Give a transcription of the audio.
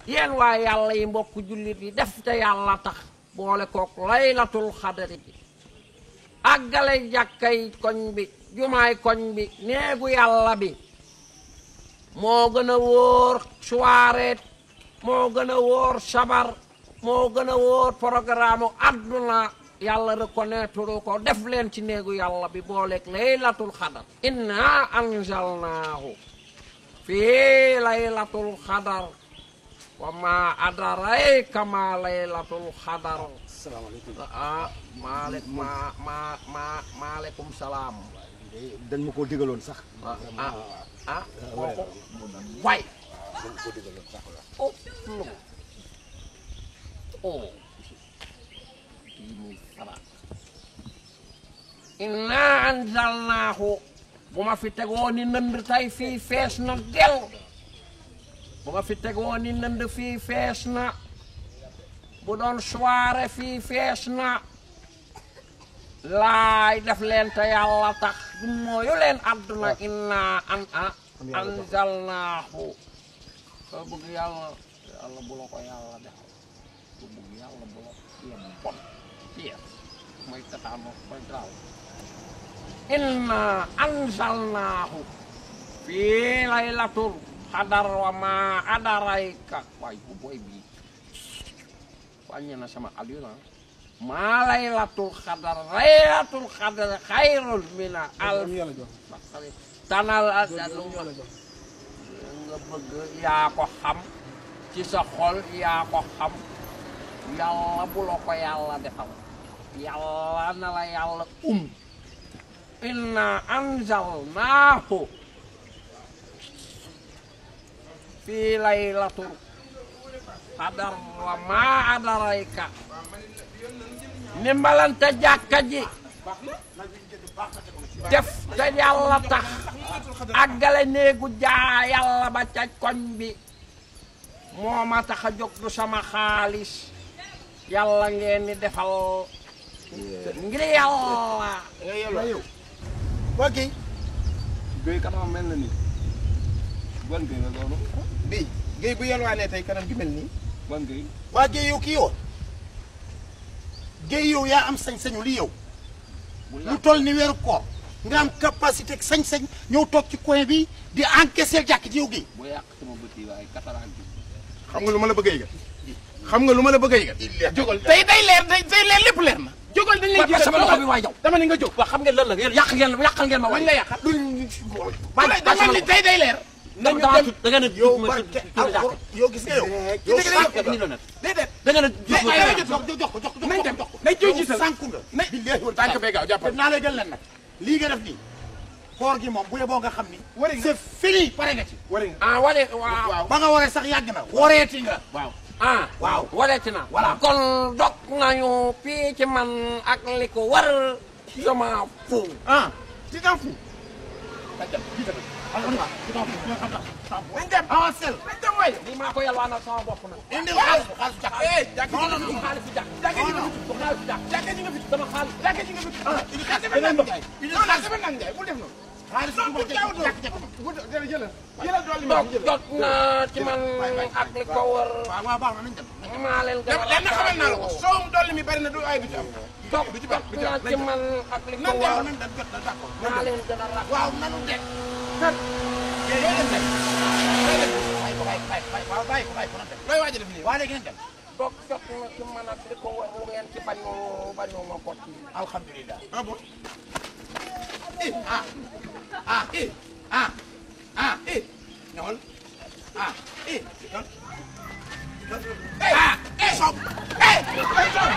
yéen waa yàlla yi mbokk jullit yi def te yàlla tax boole kook laylatul xadari bi àggale jàkkay koñ bi jumaay koñ bi néegu yàlla bi moo gën a wóor soirée moo gën a wóor sabar moo gën a wóor programme àdduna yàlla reconnaître ko def leen ci néegu yàlla bi booleeg laylatul xadar inna anzalnaahu fii laylatul xadar wa ma adarayka ma laylatul xadar salaamaaleykum ah maale ma ma ma maaleykum salaam dañ ma koo digaloon sax ah ah ah kooku way dañ ma koo digaloon sax oh lu oh kii muy xalaat inna anzalnaahu bu ma fi tegoo ni nënd tey fii fees na del bu ma fi tegoo ni nënd fii fees na bu doon soirée fii fees na laay def leen te yàlla tax du mooyu leen àdduna inna an a anzalnaahu soo bëgg yàlla yàlla bu la ko yàlla defal soo bëgg yàlla bu la yem bon fier mooy tataano mooy gaaw inna anzalnaahu fii laylatul xadar wa ma adarayka waay bu booy bii wàññi na sama alina maa laylatul xadar laylatul xadar xayrun min alf tanal lu nga nga bëgg yaa ko xam ci sa xol yaa ko xam yàlla bu la ko yàlla defal yàlla na la yàlla um inna anzalnaahu fii laylatul xadar wa maa adarayka ndimbalante jàkka ji def te yàlla tax àggale néegu jaa yàlla ba ca koñ bi moo ma tax a jóg du sama xaalis yàlla ngeen di defal ngir yàlla yow waa kii Guèye kanam mel na ni ban Guèye la loolu bii Guèye bu yelwaanee tey kanam gi mel nii ban Guèye waa Guèye yow kii yow Guèye yow yaa am sañ-sañu li yow lu toll ni weeru koor nga am capacité ak sañ-sañ ñëw toog ci coin bi di encaisser jàkk ji yow Guèye bu yàq sama bët yi waaye cataracte bi xam nga lu ma la bëgg a yëgal xam nga lu ma la bëgg a yëgal jógal tey day leer day day leer lépp leer na jógal dañ lay ba sama loxo bi waay jaw dama ni nga jóg waa xam ngeen lan la ngeen yàq ngeen yàqal ngeen ma wañ la yàqal dama dama ni tey day leer nañu da nga ne yow barke alxuraan yow gis nga yow yow sànq nga déedéet da nga ne ay ay jox ko jox ko jox ko nañ dem jox ko nañ koy yow gisal sànku nga nañ billaahi wal tànk bee gaaw te jàppal naa la jël leen nag lii nga def nii koor gi moom bu yeboo nga xam ni Wari nga. c'est fini pare nga ci wari nga ah wane waaw waaw ba nga waree sax yàgg na wareeti nga waaw ah waaw. waleeti na Voilà. kon dog nañu fii ci man ak li ko war sama fu ah tu t'en fous nañ dem lii tamit alhamdulilah tu t'en fous ñoo xam tax nañ dem avancel nañ dem waay lii maa ko yalwaanal sama bopp nag indil xaalis bu xaalis jàkk eh jàkk non non du non xaalis jàkk jàkk ji nga non, fi du xaalis jàkk jàkk ji nga fi sama xaalis jàkk ji nga fi ah indil xaalis dafa nang beneen jaay indil non non xaalis dafa nang jaay bul def noonu xaalis non bu bu ma jaaw jàkk jàkk ma bu jëlal jëlal jëlal dool li ma dog jëlal jot na ci man ak li ko war waaw waaw baax na nañ dem maa leen gën a lenn xamal naa la ko soowum dolli mi bari na du ay du ci am dog du ci jot baax du ci na am ci man ak li ko nan war dem nan dem jot na d'accord maa leen gën a rafet waaw nanu dem kan yéen dem dem bàyyi ko bàyyi ko bàyyi ko waaw bàyyi ko bàyyi ko nan dem looy waaj a def nii waa léegi nañ dem dog jot na ci man ak li ko war lu ngeen ci bañu bañu ma ko ci alhamdulilah ah bon eh ah ah eh ah ah eh ñëwal ah eh ah eh sob eh